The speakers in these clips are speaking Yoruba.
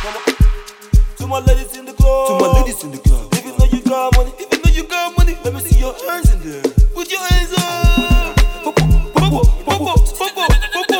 To my ladies in the club. To my ladies in the club. If you know you got money, if you know you got money, let me see your hands in there. Put your hands up. Popo, popo, popo, popo, popo,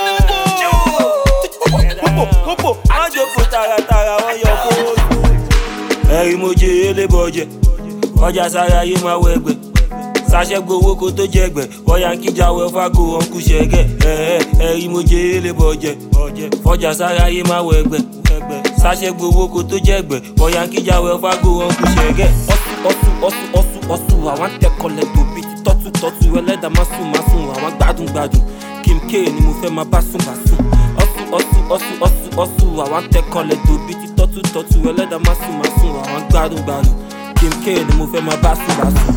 popo, popo. Má jókòó tààràtààrà wọ́n yọ fóònù. Ẹ̀rí mo jẹ elébọ̀jẹ̀, ọjà sára yé máa wọ ẹgbẹ́. Sàṣẹ gbowó kó tó jẹgbẹ́, bọ́yá ń kíjà wẹ fágo ọ̀nkú ṣẹ̀gẹ̀. Ẹ̀rí mo jẹ elébọ̀jẹ̀, ọjà sára yé máa wọ ẹgbẹ́. Sàṣẹ gbowó kó tó jẹgbẹ́, bọ́yá ń kíjà wẹ fágo ọ̀nkú ṣẹ̀gẹ̀. ọsù ọsù ọsù ọsù ọsù àwọn tẹkọlẹ tòbí ti tọ́tù tọ́tù ẹlẹ́dàá má sùn má sùn àwọn gbádùn gbádùn kim k ni mo fẹ́ máa bá sùn bá sùn ọsù ọsù ọsù ọsù ọsù àwọn tẹkọlẹ tòbí ti tọ́tù tọ́tù ẹlẹ́dàá má sùn má sùn àwọn gbádùn gbádùn kim k ni mo fẹ́ máa bá sùn bá sùn.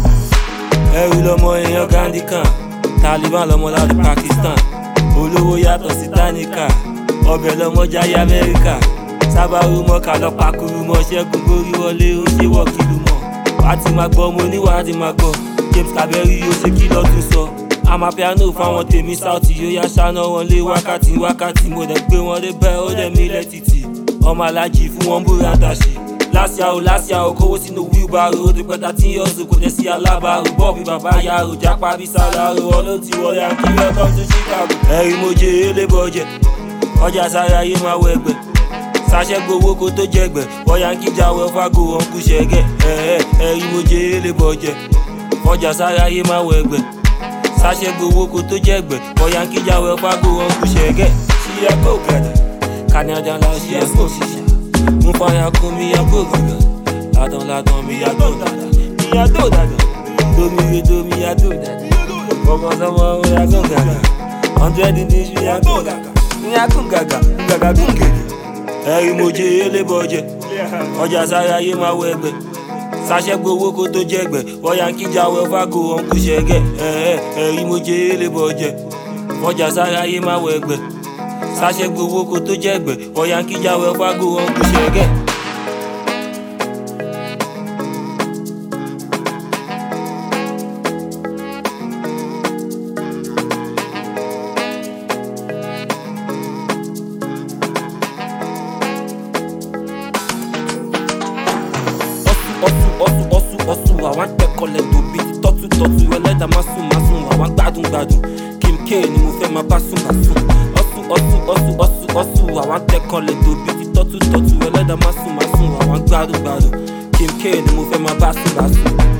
ẹrù lọmọ èèyàn gandhi kan taliban lọmọ láti pakistan olówó yàtọ̀ sí táníkà ọbẹ̀ lọmọ jáyé amẹ́ríkà sábàrú mọ́ka lọ́pàkúrú mọ́ ṣẹ́gun gorí wọlé ó ṣe wọ́ọ̀kìlú mọ́ wàá ti máa gbọ́ mo ní wàá ti máa gbọ́ james kaberi yóò ṣe kí lọ́tún sọ amapiano fáwọn tèmi south yóò yá ṣáná wọn lé wákàtí wákàtí mo dẹ̀ gbé wọn dé bẹ́ẹ̀ ó dẹ̀ mí lẹ́tìtì ọmọ alájì fún wọn búra dàṣì lásìá o lásìá o kówó sínú wheelbarrow ó ti pẹ́ta tí yọ̀ọ̀sùn kò dẹ̀ sí alábàárò bọ́ọ̀bì bàbá yàrá jápa bí sálárò ọlọ́tí wọlé àkí welcome to chicago. ẹ̀rí mo jẹ elébọ̀jẹ̀ ọjà sára yé máa wọ ẹgbẹ́ sàṣẹ gbowó kó tó jẹgbẹ́ bọ́yá ń kíjà wẹ fágo ọ̀nkú ṣẹ̀gẹ̀ ẹ̀rí mo jẹ elébọ̀jẹ̀ ọjà sára yé máa wọ ẹgbẹ́ sàṣẹ gbowó kó tó jẹgbẹ́ bọ́yá ń kíjà wẹ fágo ọ̀nkú ṣẹ̀gẹ̀ ṣíyá kó gàdà kànáńdà la ṣíyá kó ṣiṣẹ́ mo fàyà kún mi yá kó gàdà ládàn ládàn mi yá tó dàdà mi yá tó dàdà domi re domi yá tó dàdà ọmọ sọmọ ó yá kó gàdà hundred days mi yá kó gàgà mi yá kó gàgà gàgà kó gèdè ẹ̀rí mo jẹ elébọ̀jẹ̀ ọjà sára yé máa wọ ẹgbẹ́ sàṣẹ gbowó kó tó jẹgbẹ́ bọ́yá ń kíjà wẹ fágo ọ̀nkú ṣẹ̀gẹ̀ ẹ̀rí mo jẹ elébọ̀jẹ̀ ọjà sára yé máa wọ ẹgbẹ́ sàṣẹ gbowó kó tó jẹgbẹ́ bọ́yá ń kíjà wẹ fágo ọ̀nkú ṣẹ̀gẹ̀. ọsù ọsù ọsù ọsù àwọn tẹkọlẹ tòbí ti tọ́tù tọ́tù ẹlẹ́dàá má sùn má sùn àwọn gbádùn gbádùn kim k ni mo fẹ́ máa bá sùn bá sùn ọsù ọsù ọsù ọsù ọsù àwọn tẹkọlẹ tòbí ti tọ́tù tọ́tù ẹlẹ́dàá má sùn má sùn àwọn gbádùn gbádùn kim k ni mo fẹ́ máa bá sùn bá sùn.